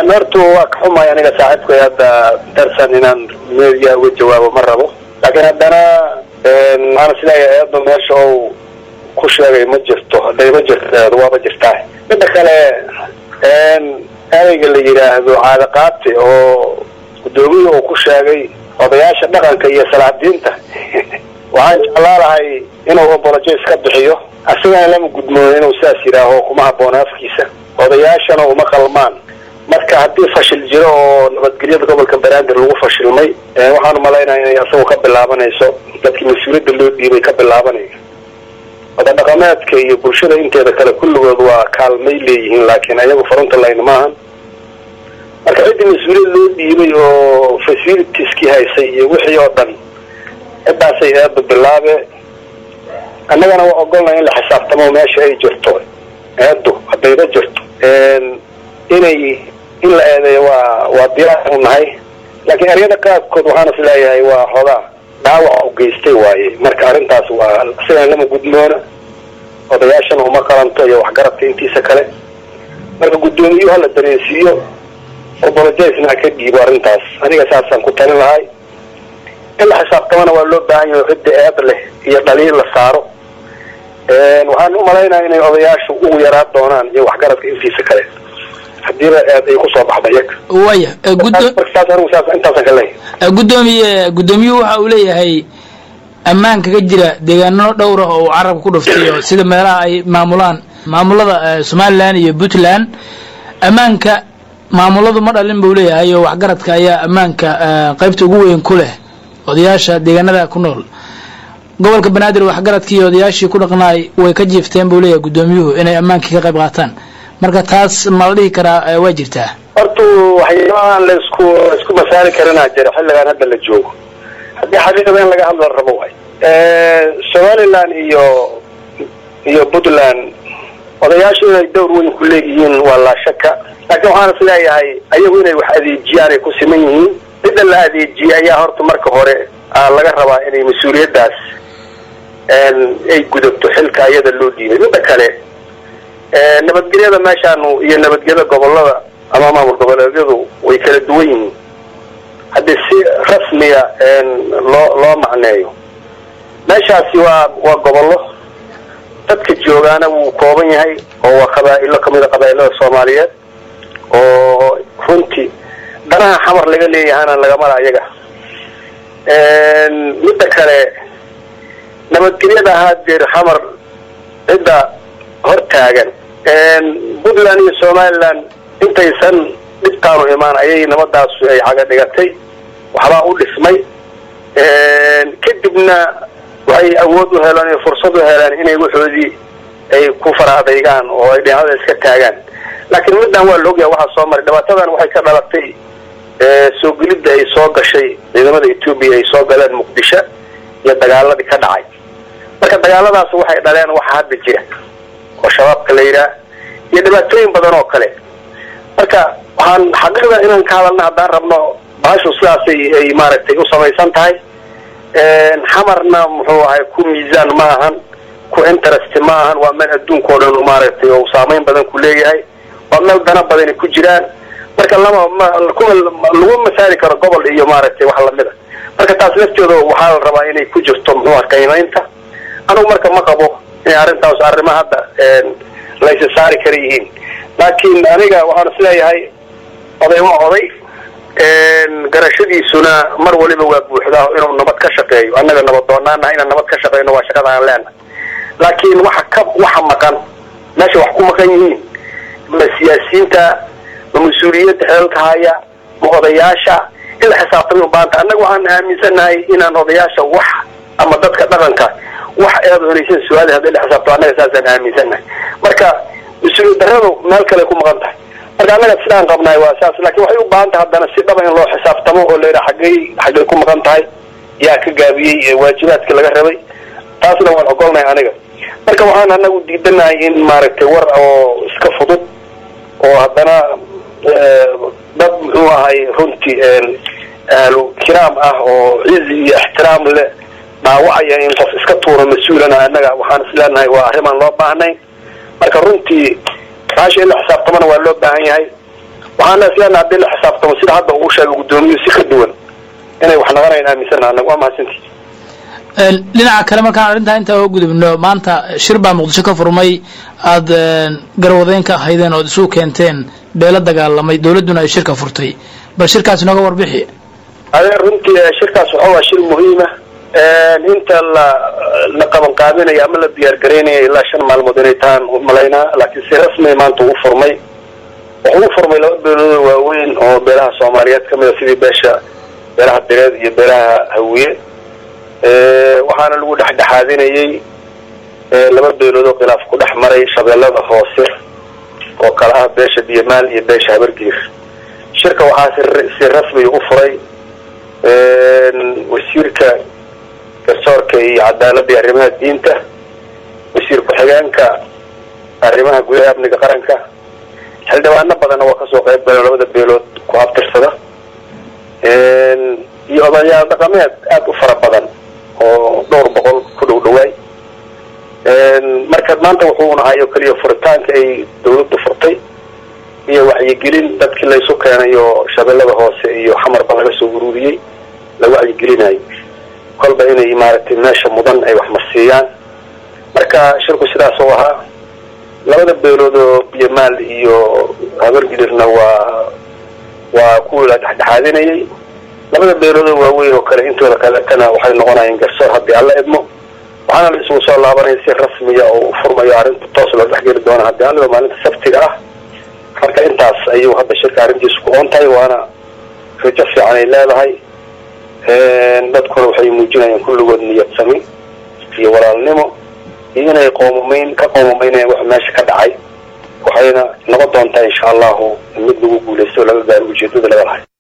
horta waa ka xumay aniga saaxiibkay hadda darsan inaan media uga jawaabo ma rabo laakiin haddana waxaan isleeyahay eedba meesha ou ku sheegay ma jirto hadday ma jirto eedu waaba jirtaa midda kale ereyga la yidhaahdo caadaqaati oo guddoomiya uu ku sheegay odayaasha dhaqanka iyo salaadiinta waxaan jeclaa lahay inuu obolojes ka bixiyo asigana lama gudmoono inuu sidaas yidhaaho kuma habboona afkiisa odayaashana uma qalmaan marka haddii fashil jiro oo nabadgelyada gobolka banaadir lagu fashilmay waxaan umalaynaya inay asagoo ka bilaabanayso dadkii mas-uuliyadda loo dhiibay ka bilaabanayo oda dhaqameedka iyo bulshada inteeda kale kulligood waa kaalmay leeyihiin laakiin ayagu farunta layn maahan marka ciddii mas-uuliyad loo dhiibay oo facilitieski haysay iyo wixii oo dhan ciddaasay eedda bilaabe annagana waa ogolnay in la xisaabtamo meesha ay jirto eeddu haddayba jirto inay in la eedeeyo waa waa diyaar u nahay laakiin eryada qaabkood waxaan is leeyahay waa xoogaa dhaawac u geystay waaye marka arrintaas waa sidan lama gudmoona odayaashana uma qalanto iyo waxgaradka intiisa kale marka guddoomiyuhu hala dareensiiyo obolojesna ha ka dhiibo arrintaas aniga saasaan ku talin lahay in la xisaabtamana waa loo baahan yahay cidda eed leh iyo dhaliil la saaro waxaan u malaynaya inay odayaashu ugu yaraa doonaan iyo waxgaradka intiisa kale hadiiba eed ay kusoo baxda iyaga waya saas anigu saas intaasaan ka leeyahay gudoomiye guddoomiyuhu waxa uu leeyahay ammaanka ka jira deegaano dhowr ah oo uu carabka ku dhuftay oo sida meelaha ay maamulaan maamulada somalilan iyo puntland ammaanka maamuladu ma dhalin buu leeyahay oo waxgaradka ayaa ammaanka qaybta ugu weyn ku leh odayaasha deegaanada ku nool gobolka banaadir waxgaradkii iyo odayaashii ku dhaqnaay way ka jiifteen buu leeyahay guddoomiyuhu inay ammaankii ka qayb qaataan marka taas ma la dhihi karaa waa jirtaa horta waxyaabahaan la isku isku masaali karinaa jira xilligaan hadda la joogo haddii xaqiiqada in laga hadla rabo waay somaliland iyo iyo puntland odayaashu inay dowr weyn ku leeyihiin waa laa shaka laakiin waxaan is leeyahay ayagu inay wax adeejiyaan ay ku siman yihiin cidda la adeejiyay ayaa horta marka hore laga rabaa inay mas-uuliyaddaas ay gudubto xilka iyada loo dhiibay midda kale nabadgelyada meeshaanu iyo nabadgelyada gobolada ama maamul goboleedyadu way kala duwan yihiin haddii si rasmiya loo loo macneeyo meeshaasi waa waa gobollo dadka joogaana wuu kooban yahay oo waa qabaa-ilo kamida qabaa-ilada soomaaliyeed oo runtii danaha xamar laga leeyahana lagamala iyaga midda kale nabadgelyada ahaa deer xamar cidda hor taagan puntland iyo somaliland intaysan dhibtaanu imaan ayay nabadaasu ay caga dhigatay waxbaa u dhismay kadibna waxay awood u heleen iyo fursad u heleen inay waxoodii ay ku fara adaygaan oo ay dhinacada iska taagaan laakiin middan waa la ogyaha waxaa soo maray dhibaatadan waxay ka dhalatay soo gelidda ay soo gashay ciidamada etoobiya ay soo galeen muqdisho iyo dagaaladii ka dhacay marka dagaaladaas waxay dhaleen waxa hadda jira oo shabaabka la yidhaah iyo dhibaatooyin badan oo kale marka waxaan xaqiiqda inaan ka hadalna haddaan rabno baashu sidaasay ay maaragtay u samaysan tahay xamarna muxuu ahay ku miisaan ma ahan ku interest ma ahan waa meel adduunka o dhan maaragtay oo saameyn badan ku leeyahay waa meel dana badani ku jiraan marka lama kuma lagu masaali karo gobol iyo maaragtay wax lamida marka taas lafteeda waxaa la rabaa inay ku jirto muxuu ah qiimaynta anugu marka ma qabo inay arrintaas arrimo hadda laysa saari kara yihiin laakiin aniga waxaan is leeyahay oday waa oday garashadiisuna mar waliba waa buuxdaa inuu nabad ka shaqeeyo annaga nabad doonaanaha inaan nabad ka shaqeyno waa shaqada aan leenahay laakiin waxa ka waxa maqan meesha wax ku maqan yihiin ma siyaasiyiinta ma mas-uuliyadda xeelka haya ma odayaasha in la xisaabtamay ubaanta annaga waxaan aaminsanahay inaan odayaasha wax ama dadka dhaqanka wax eedo inaysan su-aali hadii la xisaabto annaga saasaan aaminsanahay marka mas-uuliyad darradu meel kale ku maqan tahay marka annaga sidaan qabnahay waa saas laakiin waxay u baahan tahay haddana si dhaba in loo xisaabtamo oo la yidhaha xaggay xaggay ku maqan tahay yaa ka gaabiyey waajibaadkii laga rabay taasna waan ogolnahay aniga marka waxaan anagu diidanahay in maaragtay war oo iska fudud oo haddana dad muxuu ahay runtii ahlu kiraam ah oo cizi iyo ixtiraam leh dhaawacaya in qof iska tuuro mas-uulana annaga waxaan isleenahay waa arrimaan loo baahnayn marka runtii baasha in la xisaabtamana waa loo baahan yahay waxaana isleena haddii la xisaabtamo sida hadda uu sheegay gudoomiyuhu si ka duwan inay wax naqanayn aaminsana anaga waa mahadsantii dhinaca kale markaan arrintaa intaa oo gudubno maanta shir baa muqdisho ka furmay aada garwadeyn ka ahaydeen ood isu keenteen beelo dagaalamay dawladduna ay shirka furtay bal shirkaas inooga warbixi adeer runtii shirkaas waxa waa shir muhiima inta la la qaban qaabinaya ama la diyaar garaynaya ilaa shan maalmood inay tahaan malaynaa laakiin si rasmiya maanta ugu furmay wuxuu u furmay laba beeloodo waaweyn oo beelaha soomaaliyeed kamid a sidii beesha beelaha direed iyo beelaha hawiye waxaana lagu dhexdhexaadinayay laba beelood oo khilaaf ku dhex maray shabeellada hoose oo kala ah beesha biyamaal iyo beesha habargiir shirka waxaa si si rasmiya u furay wasiirka garsoorka iyo cadaaladda iyo arrimaha diinta wasiir ku-xigeenka arrimaha gudaha amniga qaranka xildhibaano badanna waa kasoo qayb galeen labada beelood ku abtirsada iyo odayaal dhaqameed aada u fara badan oo dhowr boqol ku dhow dhawaay marka maanta wuxuu nahay oo keliya furitaanka ay dawladdu furtay iyo waxyigelin dadkii laysu keenayo shabeellada hoose iyo xamarba laga soo ururiyey la wacyigelinayo kolba inay maaragtay meesha mudan ay wax marsiiyaan marka shirku sidaas oo ahaa labada beelood oo biyamaal iyo habargidirna waa waa kuwii la dhexdhexaadinayay labada beeloodoo waaweyn oo kale intooda kaletana waxay noqonayeen garsoor haddii alla idmo waxaana la isugu soo laabanaya si rasmiya oo u furmayo arrinta toos loo dhexgeli doona haddii alliba maalinta sabtiga ah marka intaas ayuu hadda shirka arrintiisu ku oon tahay waana rajo fiican ay leedahay dadkuna waxay muujinayaan kulligood niyad sami iyo walaalnimo iyo inay qoomumayn ka qoomumaynayaan wax meesha ka dhacay waxayna noqon doontaa insha allahu mid lagu guulaysto laga gaaro ujeedada laga lahay